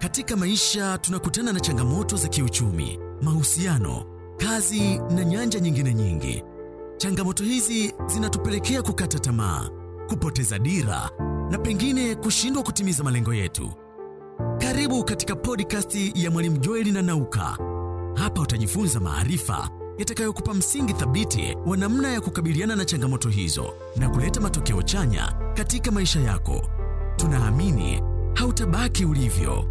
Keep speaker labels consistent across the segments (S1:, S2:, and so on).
S1: Katika maisha tunakutana na changamoto za kiuchumi, mahusiano, kazi na nyanja nyingine nyingi. Changamoto hizi zinatupelekea kukata tamaa, kupoteza dira na pengine kushindwa kutimiza malengo yetu. Karibu katika podcast ya Mwalimu Joeli na Nauka. Hapa utajifunza maarifa yatakayokupa msingi thabiti wa namna ya kukabiliana na changamoto hizo na kuleta matokeo chanya katika maisha yako. Tunaamini hautabaki ulivyo.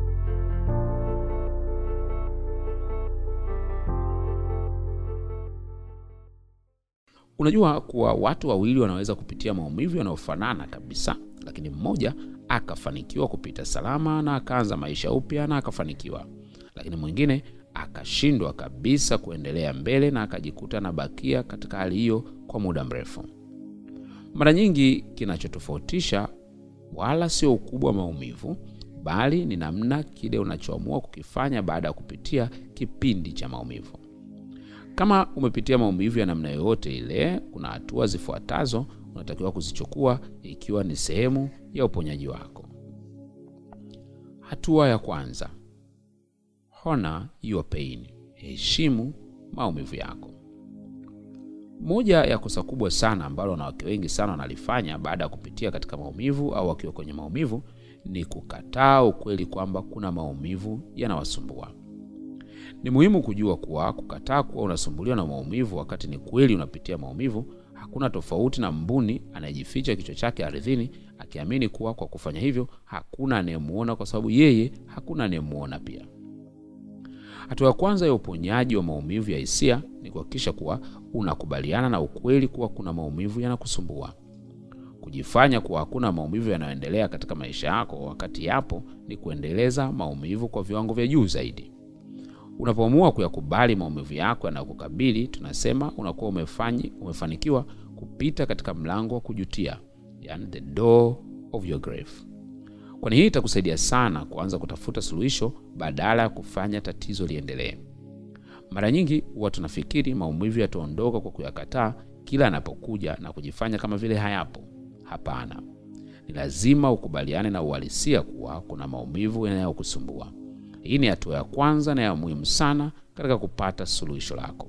S2: Unajua kuwa watu wawili wanaweza kupitia maumivu yanayofanana kabisa, lakini mmoja akafanikiwa kupita salama na akaanza maisha upya na akafanikiwa, lakini mwingine akashindwa kabisa kuendelea mbele na akajikuta anabakia katika hali hiyo kwa muda mrefu. Mara nyingi kinachotofautisha wala sio ukubwa wa maumivu, bali ni namna kile unachoamua kukifanya baada ya kupitia kipindi cha maumivu. Kama umepitia maumivu ya namna yoyote ile, kuna hatua zifuatazo unatakiwa kuzichukua ikiwa ni sehemu ya uponyaji wako. Hatua ya kwanza, honor your pain, heshimu maumivu yako. Moja ya kosa kubwa sana ambalo wanawake wengi sana wanalifanya baada ya kupitia katika maumivu au wakiwa kwenye maumivu ni kukataa ukweli kwamba kuna maumivu yanawasumbua. Ni muhimu kujua kuwa kukataa kuwa unasumbuliwa na maumivu wakati ni kweli unapitia maumivu hakuna tofauti na mbuni anayejificha kichwa chake ardhini akiamini kuwa kwa kufanya hivyo hakuna anayemuona kwa sababu yeye hakuna anayemuona pia. Hatua ya kwanza ya uponyaji wa maumivu ya hisia ni kuhakikisha kuwa unakubaliana na ukweli kuwa kuna maumivu yanakusumbua. Kujifanya kuwa hakuna maumivu yanayoendelea katika maisha yako wakati yapo ni kuendeleza maumivu kwa viwango vya juu zaidi. Unapoamua kuyakubali maumivu yako yanayokukabili, tunasema unakuwa umefanyi, umefanikiwa kupita katika mlango wa kujutia, yani the door of your grave. Kwani hii itakusaidia sana kuanza kutafuta suluhisho badala ya kufanya tatizo liendelee. Mara nyingi huwa tunafikiri maumivu yataondoka kwa kuyakataa kila yanapokuja na kujifanya kama vile hayapo. Hapana, ni lazima ukubaliane na uhalisia kuwa kuna maumivu yanayokusumbua. Hii ni hatua ya kwanza na ya muhimu sana katika kupata suluhisho lako.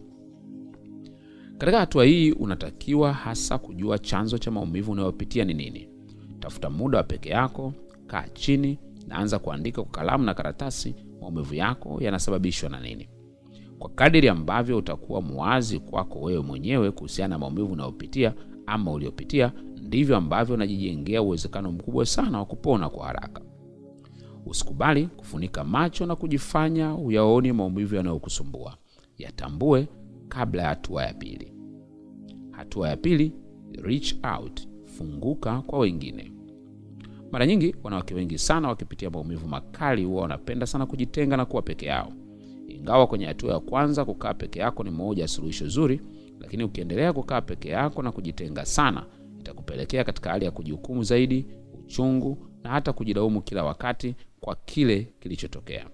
S2: Katika hatua hii unatakiwa hasa kujua chanzo cha maumivu unayopitia ni nini. Tafuta muda wa peke yako, kaa chini na anza kuandika kwa kalamu na karatasi maumivu yako yanasababishwa na nini. Kwa kadiri ambavyo utakuwa mwazi kwako wewe mwenyewe kuhusiana na maumivu unayopitia ama uliopitia, ndivyo ambavyo unajijengea uwezekano mkubwa sana wa kupona kwa haraka. Usikubali kufunika macho na kujifanya uyaoni maumivu yanayokusumbua. Yatambue kabla ya hatua ya pili. Hatua ya pili, reach out, funguka kwa wengine. Mara nyingi wanawake wengi sana wakipitia maumivu makali huwa wanapenda sana kujitenga na kuwa peke yao. Ingawa kwenye hatua ya kwanza kukaa peke yako ni moja ya suluhisho zuri, lakini ukiendelea kukaa peke yako na kujitenga sana, itakupelekea katika hali ya kujihukumu zaidi, uchungu na hata kujilaumu kila wakati kwa kile kilichotokea.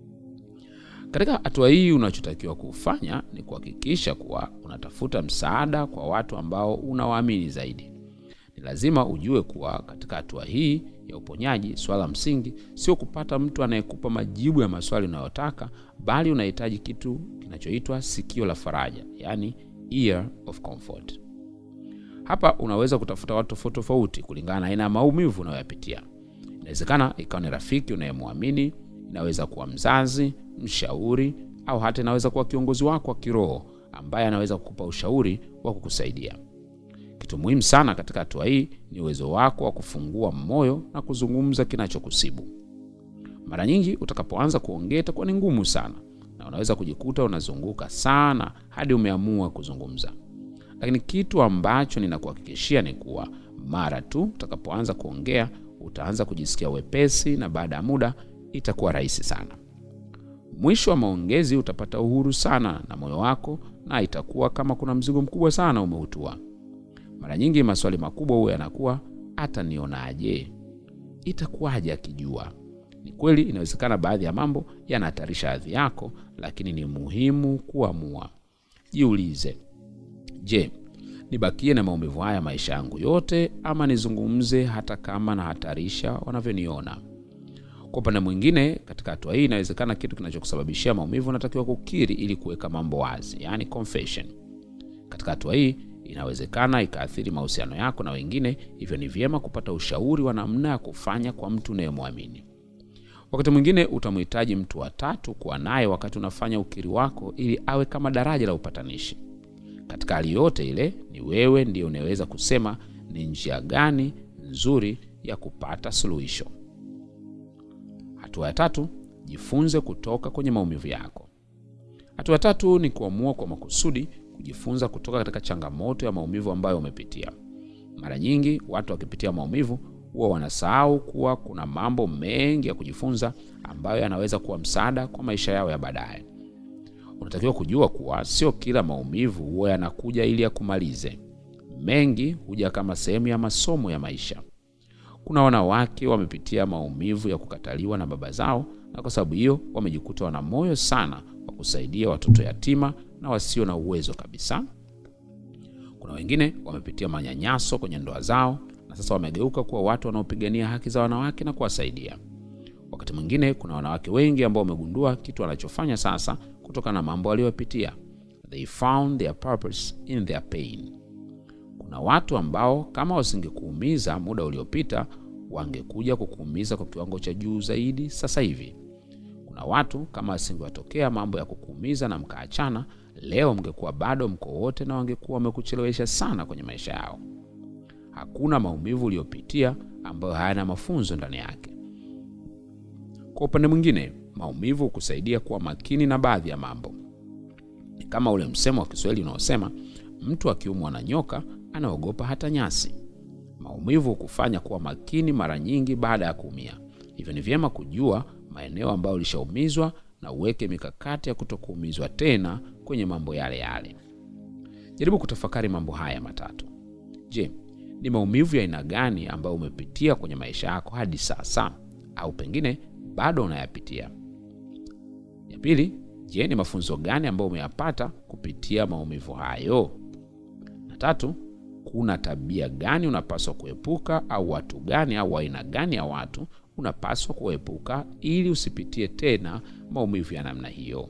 S2: Katika hatua hii, unachotakiwa kufanya ni kuhakikisha kuwa unatafuta msaada kwa watu ambao unawaamini zaidi. Ni lazima ujue kuwa katika hatua hii ya uponyaji, swala msingi sio kupata mtu anayekupa majibu ya maswali unayotaka, bali unahitaji kitu kinachoitwa sikio la faraja, yani ear of comfort. Hapa unaweza kutafuta watu tofauti tofauti kulingana na aina ya maumivu unayoyapitia. Inawezekana ikawa ni rafiki unayemwamini, inaweza kuwa mzazi, mshauri, au hata inaweza kuwa kiongozi wako wa kiroho ambaye anaweza kukupa ushauri wa kukusaidia. Kitu muhimu sana katika hatua hii ni uwezo wako wa kufungua moyo na kuzungumza kinachokusibu. Mara nyingi utakapoanza kuongea itakuwa ni ngumu sana, na unaweza kujikuta unazunguka sana hadi umeamua kuzungumza. Lakini kitu ambacho ninakuhakikishia ni kuwa mara tu utakapoanza kuongea utaanza kujisikia wepesi, na baada ya muda itakuwa rahisi sana. Mwisho wa maongezi utapata uhuru sana na moyo wako, na itakuwa kama kuna mzigo mkubwa sana umeutua. Mara nyingi maswali makubwa huwa yanakuwa hata nionaje, itakuwaje akijua. Ni kweli, inawezekana baadhi ya mambo yanahatarisha hadhi yako, lakini ni muhimu kuamua. Jiulize, je, nibakie na maumivu haya maisha yangu yote, ama nizungumze hata kama nahatarisha wanavyoniona? Kwa upande mwingine, katika hatua hii inawezekana kitu kinachokusababishia maumivu unatakiwa kukiri ili kuweka mambo wazi, yani confession. Katika hatua hii inawezekana ikaathiri mahusiano yako na wengine, hivyo ni vyema kupata ushauri wa namna ya kufanya kwa mtu unayemwamini. Wakati mwingine utamhitaji mtu wa tatu kuwa naye wakati unafanya ukiri wako, ili awe kama daraja la upatanishi. Katika hali yote ile, ni wewe ndiye unaweza kusema ni njia gani nzuri ya kupata suluhisho. Hatua ya tatu, jifunze kutoka kwenye maumivu yako. Hatua ya tatu ni kuamua kwa makusudi kujifunza kutoka katika changamoto ya maumivu ambayo umepitia. Mara nyingi watu wakipitia maumivu huwa wanasahau kuwa kuna mambo mengi ya kujifunza ambayo yanaweza kuwa msaada kwa maisha yao ya baadaye. Unatakiwa kujua kuwa sio kila maumivu huwa yanakuja ili yakumalize. Mengi huja kama sehemu ya masomo ya maisha. Kuna wanawake wamepitia maumivu ya kukataliwa na baba zao, na kwa sababu hiyo wamejikuta wana moyo sana wa kusaidia watoto yatima na wasio na uwezo kabisa. Kuna wengine wamepitia manyanyaso kwenye ndoa zao na sasa wamegeuka kuwa watu wanaopigania haki za wanawake na kuwasaidia. Wakati mwingine kuna wanawake wengi ambao wamegundua kitu wanachofanya sasa kutokana na mambo waliyopitia. They found their purpose in their pain. Kuna watu ambao kama wasingekuumiza muda uliopita, wangekuja kukuumiza kwa kiwango cha juu zaidi sasa hivi. Kuna watu kama wasingewatokea mambo ya kukuumiza na mkaachana, leo mngekuwa bado mko wote na wangekuwa wamekuchelewesha sana kwenye maisha yao. Hakuna maumivu uliyopitia ambayo hayana mafunzo ndani yake. Kwa upande mwingine, maumivu hukusaidia kuwa makini na baadhi ya mambo. Ni kama ule msemo wa Kiswahili unaosema mtu akiumwa na nyoka anaogopa hata nyasi. Maumivu hukufanya kuwa makini mara nyingi baada ya kuumia. Hivyo ni vyema kujua maeneo ambayo ulishaumizwa na uweke mikakati ya kutokuumizwa tena kwenye mambo yale yale. Jaribu kutafakari mambo haya matatu. Je, ni maumivu ya aina gani ambayo umepitia kwenye maisha yako hadi sasa, au pengine bado unayapitia? Ya pili, je, ni mafunzo gani ambayo umeyapata kupitia maumivu hayo? Na tatu, kuna tabia gani unapaswa kuepuka, au watu gani au aina gani ya watu unapaswa kuepuka ili usipitie tena maumivu ya namna hiyo.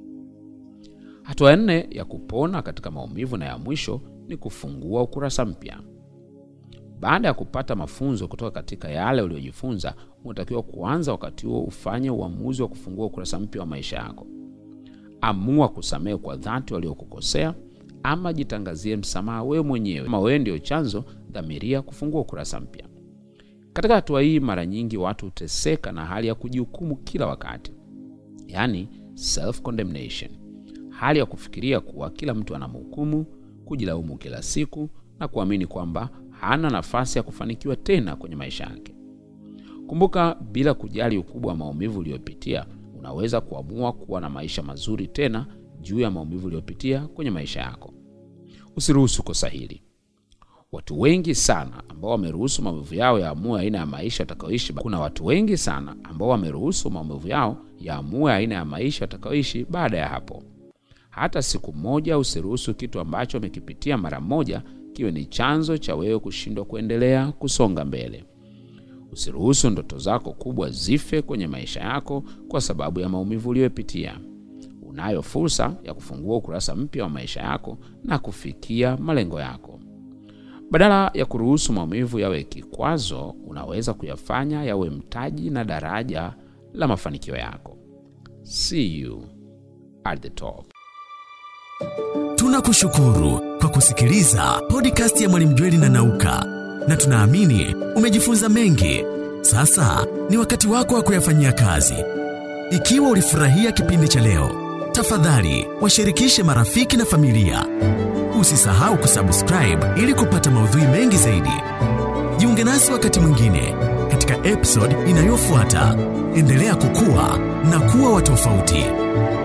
S2: Hatua ya nne ya kupona katika maumivu na ya mwisho ni kufungua ukurasa mpya. Baada ya kupata mafunzo kutoka katika yale uliyojifunza, unatakiwa kuanza wakati huo ufanye uamuzi wa kufungua ukurasa mpya wa maisha yako. Amua kusamehe kwa dhati waliokukosea, ama jitangazie msamaha wewe mwenyewe. Kama wewe ndio chanzo, dhamiria kufungua ukurasa mpya. Katika hatua hii, mara nyingi watu huteseka na hali ya kujihukumu kila wakati, yaani self condemnation, hali ya kufikiria kuwa kila mtu anamhukumu, kujilaumu kila siku na kuamini kwamba hana nafasi ya kufanikiwa tena kwenye maisha yake. Kumbuka, bila kujali ukubwa wa maumivu uliyopitia, unaweza kuamua kuwa na maisha mazuri tena juu ya maumivu uliyopitia kwenye maisha yako. Usiruhusu kosa hili. Watu wengi sana ambao wameruhusu maumivu yao yaamue aina ya maisha watakaoishi. Kuna watu wengi sana ambao wameruhusu maumivu yao yaamue aina ya maisha watakaoishi baada ya hapo. Hata siku moja usiruhusu kitu ambacho umekipitia mara moja kiwe ni chanzo cha wewe kushindwa kuendelea kusonga mbele. Usiruhusu ndoto zako kubwa zife kwenye maisha yako kwa sababu ya maumivu uliyopitia. Unayo fursa ya kufungua ukurasa mpya wa maisha yako na kufikia malengo yako. Badala ya kuruhusu maumivu yawe kikwazo, unaweza kuyafanya yawe mtaji na daraja la mafanikio yako. See you at the top.
S1: Tunakushukuru kwa kusikiliza podcast ya Mwalimu Jweli na Nauka, na tunaamini umejifunza mengi. Sasa ni wakati wako wa kuyafanyia kazi. Ikiwa ulifurahia kipindi cha leo, tafadhali washirikishe marafiki na familia. Usisahau kusubscribe ili kupata maudhui mengi zaidi. Jiunge nasi wakati mwingine katika episode inayofuata. Endelea kukua na kuwa wa tofauti.